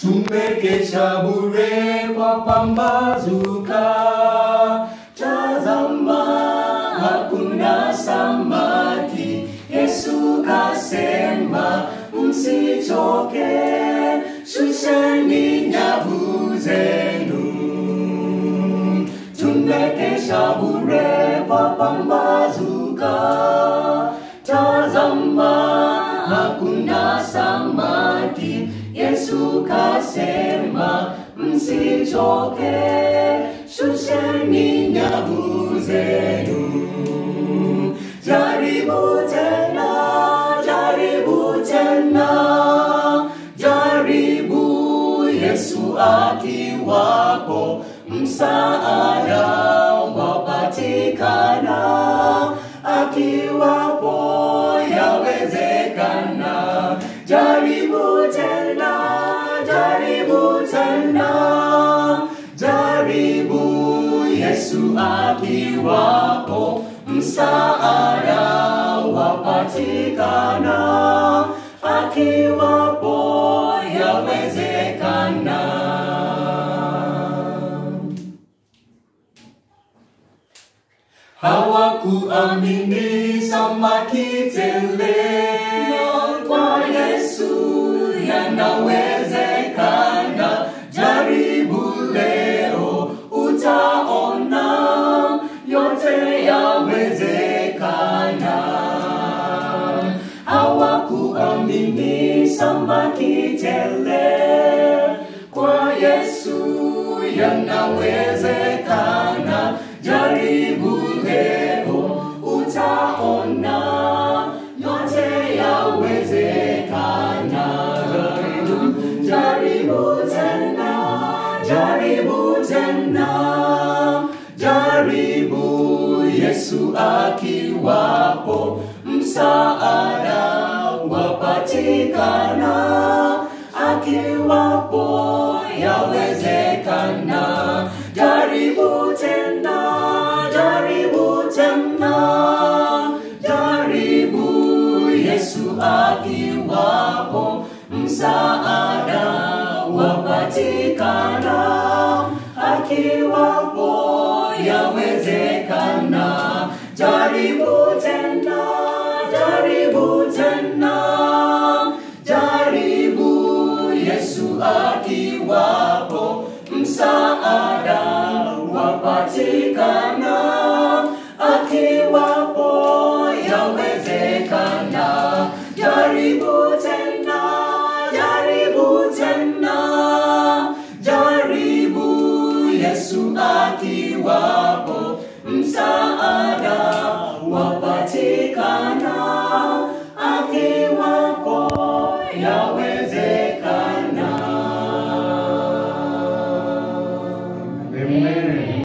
tumekesha bure kwa pambazuka. Tazama, hakuna samaki. Yesu kasema, msichoke, shusheni nyavu zenu. Tumekesha bure kwa pambazuka. Tazama, hakuna samaki. Yesu kasema, msichoke, shusheni nyavu zenu. Jaribu tena, jaribu tena, jaribu Yesu akiwapo, msaada wapatikana, akiwapo yawezekana. Jaribu tena, jaribu tena, jaribu Yesu akiwapo, msaada wapatikana, akiwapo yawezekana. Hawakuamini samaki tele kwa Yesu yanawezekana. Jaribu leo, utaona yote yawezekana. Hawakuamini samaki tele kwa Yesu yanawezekana. Jaribu leo, utaona yote yawezekana. Jaribu, jaribu tena, jaribu tena, jaribu Yesu akiwapo, msaada wapatikana, akiwapo yawezekana. Jaribu tena, jaribu tena, jaribu Yesu akiwapo, msaada wapatikana, akiwapo yawezekana. Jaribu tena, jaribu tena, jaribu Yesu akiwapo, msaada wapatikana, akiwapo yawezekana. Jaribu tena, jaribu tena, jaribu Yesu akiwapo, msaada wapatikana,